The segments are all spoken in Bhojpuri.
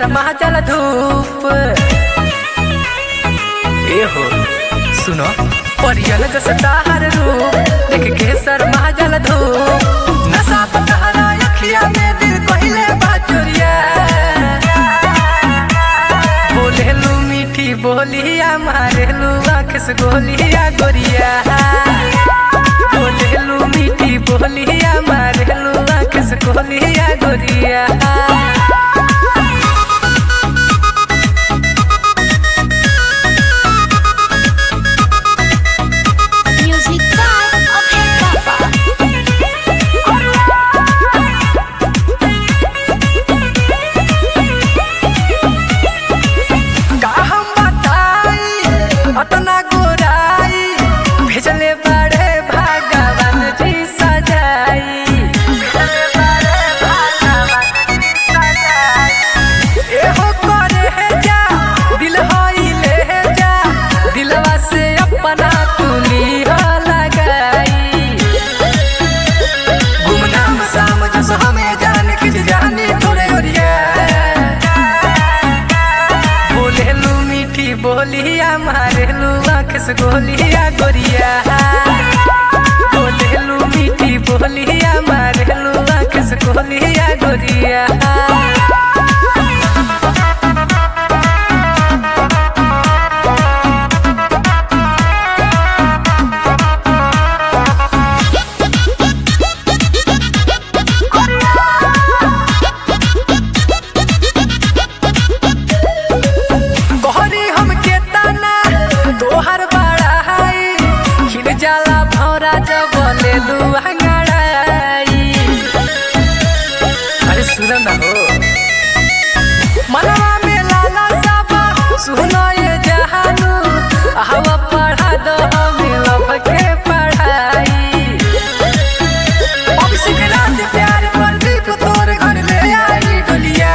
शर्मा जल धूप ए हो सुनो परियल जस ताहर रूप देख के शर्मा जल धूप नशा पतहरा अखिया में दिल कहले बाचुरिया बोलेलू मीठी बोलिया मारेलू आँख से गोलिया गोरिया बोलेलू मीठी बोलिया मारेलू आँख से गोलिया गोरिया Music by Abhay Baba. का हम बताई अतना गोराई भेजले बड़े भगवान जी सजाई भेजले बड़े भगवान जी सजाई एहो करे है जा दिल होई ले है जा दिलवा से अपना तुली हो लगाई गुमनाम साम जस हमें जान के जानी थोड़े ओरिया बोलेलू मीठी बोलिया मारेलू आँख से गोलिया गोरिया बोलेलू मीठी बोलिया मारेलू आँख से गोलिया गोरिया गोहरी हमके ताना तोहर बड़ा हाई खिल जाला भौरा जब बोलेलू अंगड़ाई अरे सुन ना हो मनवा में लाला साबा सुनो ये जहानू हवा पढ़ा दो हमें लब के पढ़ाई अब सिकरात प्यार पर दीप तोर घर ले आई डोलिया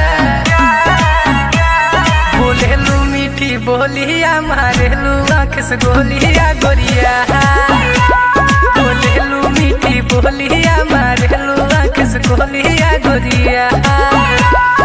बोलेलू मीठी बोलिया मारेलू आँख से गोलिया गोरिया बोलेलू मीठी बोलिया मारेलू आँख से गोलिया गोरिया